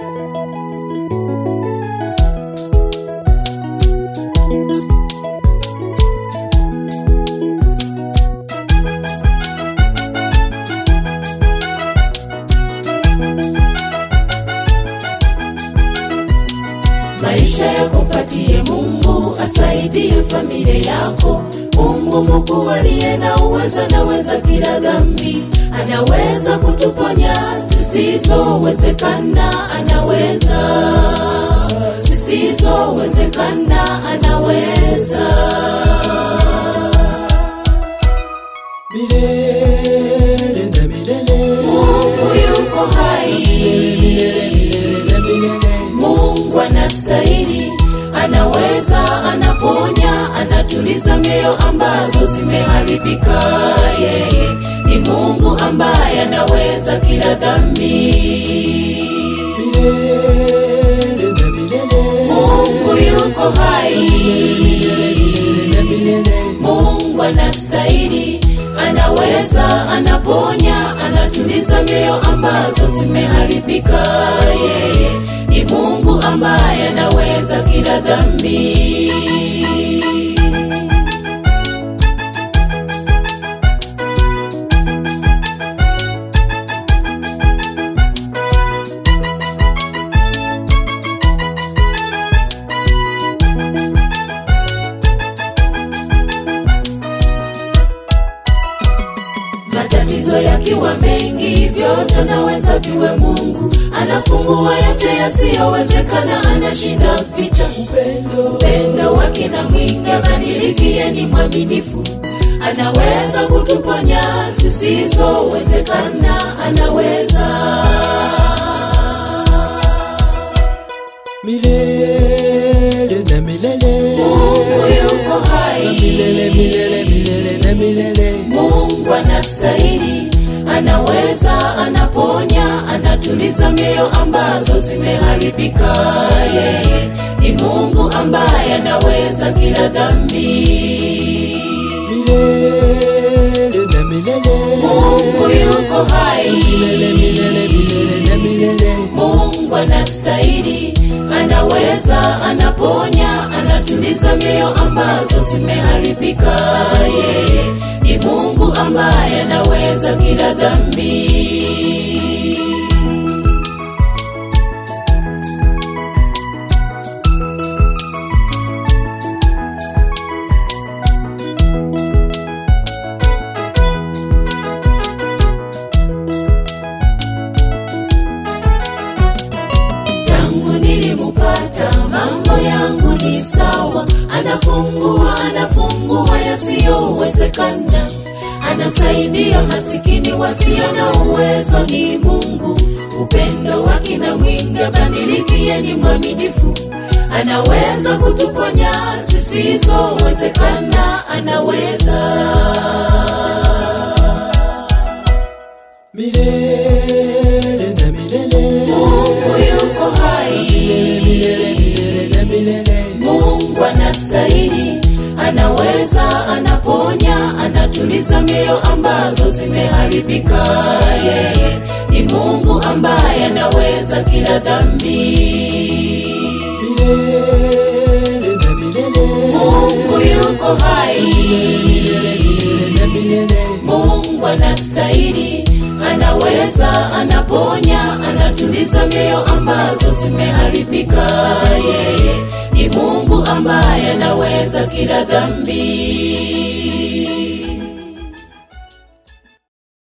maisha yakupatie Mungu asaidie familia yako. Mungu mkuu aliye na uwezo, anaweza kila dhambi, anaweza kutuponya zisizowezekana, anaweza zisizowezekana, anaweza milele na milele Mungu yuko hai milele na milele Mungu anastahili, anaweza, anaponya, anatuliza mioyo ambazo zimeharibika. Yeye ni Mungu ambaye anaweza kila dhambi. milele na milele Mungu yuko hai, milele na milele Mungu anastahili, anaweza, anaponya, anatuliza mioyo ambazo zimeharibika. Yeye ni Mungu ambaye anaweza kila dhambi. matatizo yakiwa mengi, vyote anaweza viwe Mungu. Anafungua yote yasiyowezekana, anashinda vita. upendo Upendo wake na mwingi, badilikie ni mwaminifu. Anaweza kutuponya zisizowezekana, anaweza milele na milele Mungu yuko hai. milele milele milele na milele Mungu anastahili, anaweza, anaponya, anatuliza mioyo ambazo zimeharibika. Yeye ni Mungu ambaye anaweza kila dhambi. milele na milele Mungu yuko hai, milele milele milele na milele Mungu anastahili, anaweza, anaponya, anatuliza mioyo ambazo zimeharibika. Yeye ni Mungu ambaye anaweza kila dhambi. tangu nilimupata mambo yangu ni sawa, anafungua anafungua yasiyowezekana, anasaidia masikini wasio na uwezo. Ni Mungu, upendo wake na mwingi, badilikie ni mwaminifu, anaweza kutuponya zisizowezekana, anaweza milele na milele Mungu yuko hai milele milele na milele Mungu anastahili, anaweza, anaponya, anatuliza mioyo ambazo zimeharibika. Yeye ni Mungu ambaye anaweza kila dhambi. milele na milele Mungu yuko hai, milele milele na milele Mungu anastahili, anaweza, anaponya, anatuliza mioyo ambazo zimeharibika. Yeye ni Mungu ambaye anaweza kila dhambi.